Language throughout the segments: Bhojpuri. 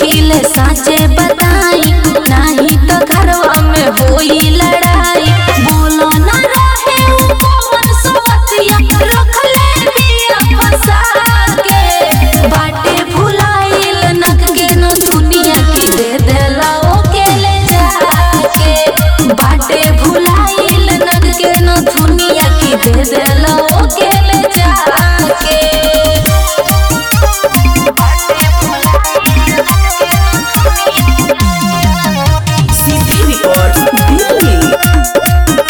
पूछिले साचे बताई नाही तो घरवा में होई लड़ाई बोलो ना रहे उ कौन सवतिया रखले बिया फंसा के बाटे भुलाइल नख के न दुनिया की दे देला ओके ले जाके बाटे भुलाइल नख के न दुनिया की दे देला ओके ले जाके सीधी रिकॉर्ड दिल्ली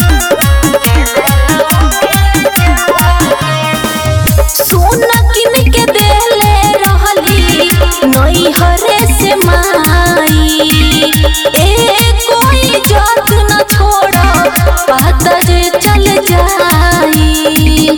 सोना किन के देले रहली नई हरे से माई ए कोई जात न छोड़ा पता जे चल जाई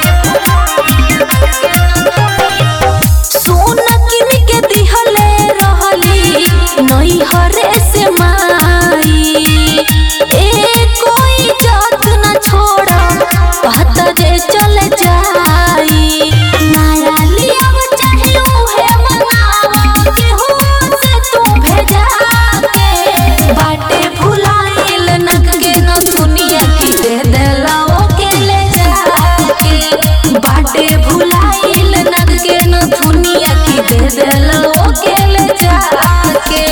सोना किन के दिहले रहली नई हरे से माई ए कोई जात न छोड़ा पता जे चल जाई नया लिया चाहे उहे मंगावा केहू से तू भेजा के बाटे भुलाइल नख के न दुनिया की दे देला ओके ले जाके बाटे भुलाइल नख के न दुनिया की दे देला ओके ले जाके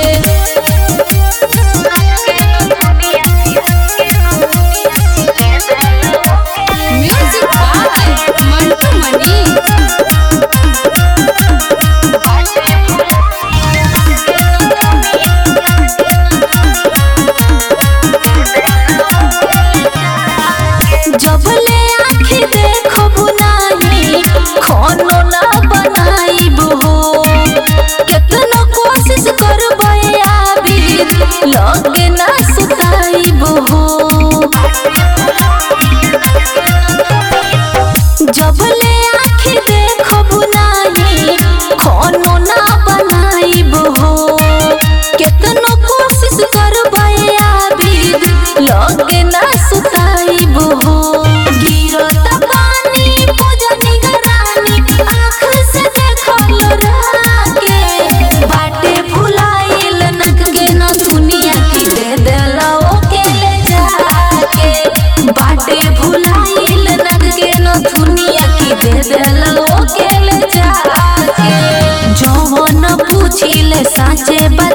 म्यूजिक बाय मंटू मनी जबले आँखी देखब नाही खानो ना बनाइब हो केतनो कोशिश करबै आबिद लगे ना सुताइब हो जबले आँखी देखब नाही खानो ना बनाइब हो केतनो कोशिश करबै आबिद लगे ना सुताइब हो गिरत पानी पूजनी गरानी आँख से देखल राके बाटे भुलाइल नख के न दुनिया की दे देला ओके ले जाके बाटे भुलाइल नख के न दुनिया की दे देला ओके ले जाके जवन पूछिले साचे बता